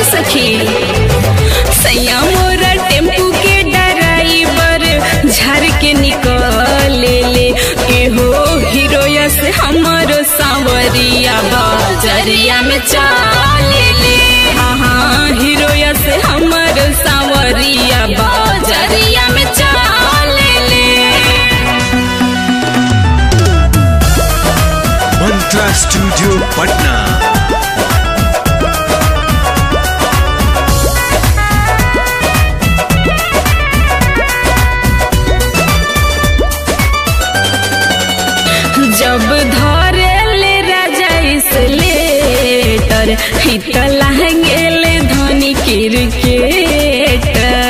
सखी सैया मोरा टेम्पू के ड्राइवर झर के निकले ले एहो हीरोया से हमरो सांवरिया बजरिया में चाले ले हाँ हाँ हीरोया से हमरो सांवरिया बजरिया में चाले ले मंत्रा स्टूडियो पटना जब धरे ले राजा इसलेटर हित लहंगेले धनी क्रिकेटर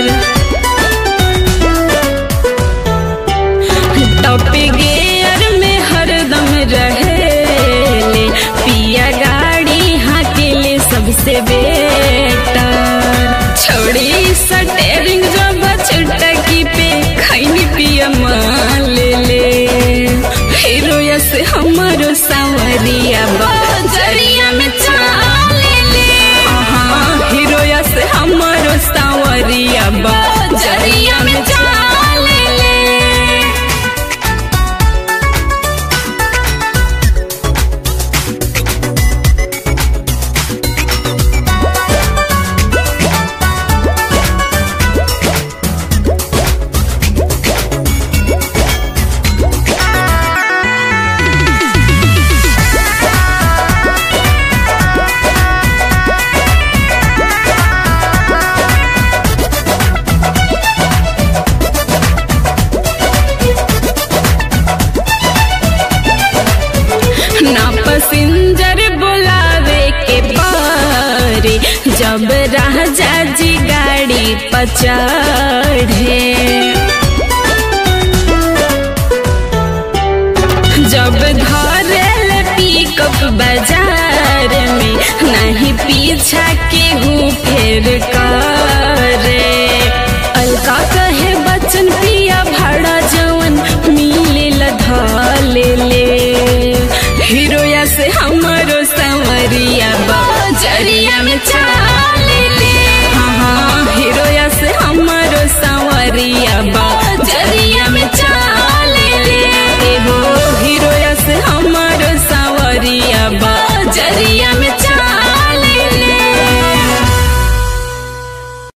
टॉप गियर में हरदम रहेले पिया गाड़ी हाकेले सबसे बेटर छोड़ी सटेरिंग जब चुटकी पे खैनी पिया ले ले हीरोया से हमारो सांवरिया बजरिया में चाले ले हाँ हीरोया से हमारो सांवरिया बजरिया में चाले ले ना पसिंजर बुलावे के पारे जब राजा जी गाड़ी पचढ़े जब धरल पिकअप बाजार में नहीं पीछा केहू फेर कर